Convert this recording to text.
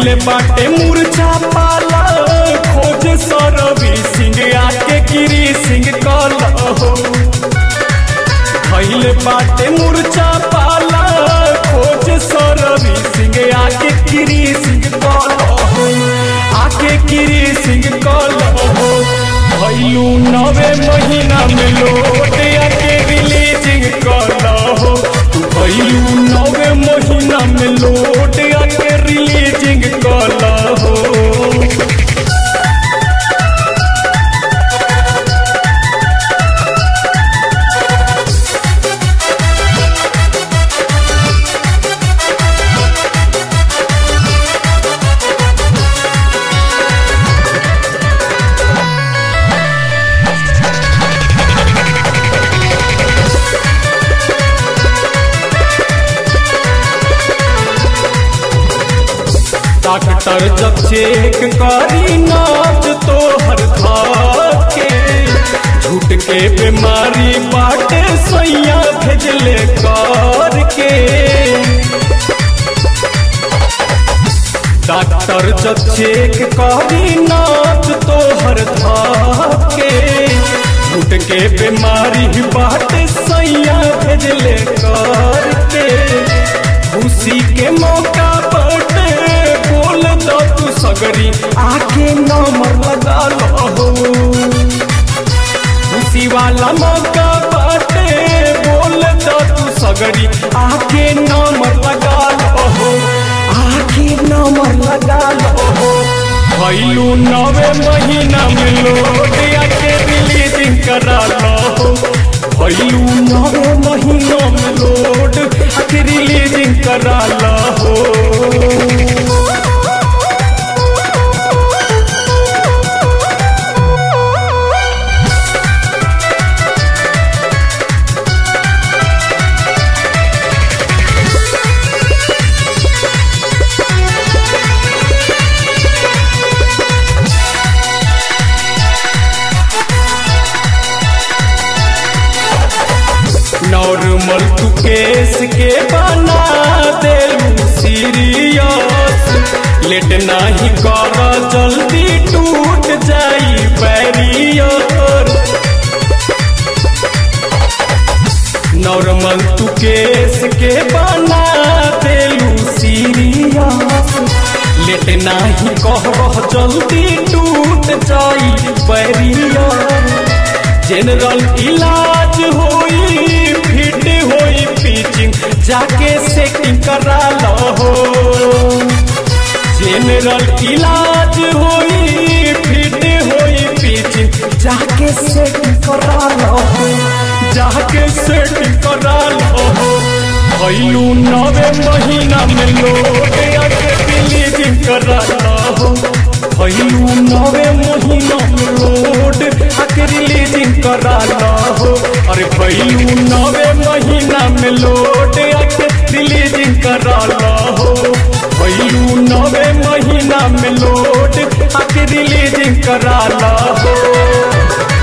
भैले बाटे मूर्छा पाला खोज सरवी सिंह आके गिरी सिंह कल हो भैले बाटे मूर्छा पाला खोज सरवी सिंह आके गिरी सिंह कल हो आके गिरी सिंह कल हो भैलू नवे महीना में लोट आके रिलीजिंग कल हो भैलू नवे महीना में लोट आके रिलीजिंग कल हो डॉक्टर जब चेक करी नाच तो हर के झूठ के बीमारी बाटे सैया भेजले कर के डॉक्टर जब चेक करी नाच तो हर के झूठ के बीमारी बाटे सैया भेजले कर के खुशी के मौका बटे बोल दो तू सगरी आके नंबर लगा लो खुशी वाला मौका बाटे बोल दो तू सगरी आके नंबर लगा लो आके नंबर लगा लो भैलू नवे महीना में लोग आके रिलीजिंग करा लो भैलू नवे महीना में लोड आके रिलीजिंग करा लो नॉर्मल तू केस के बना दे सीरियस लेट नहीं कर जल्दी टूट जाई बैरियर नॉर्मल तू केस के बना दे सीरियस लेट नहीं कर जल्दी टूट जाई बैरियर जनरल इलाज होई फिट होई पिचिंग जाके सेटिंग करा लो जनरल इलाज होई फिट होई पिचिंग जाके सेटिंग करा लो जाके सेटिंग करा लो भैलू नवे महीना में लोग आके रिलीजिंग करा लो भैलू नवे महीना में लोड आके रिलीजिंग करा लो अरे भैलू नवे महीना में लोड आके रिलीजिंग करा लो भैलू नवे महीना में लोड आके रिलीजिंग करा लो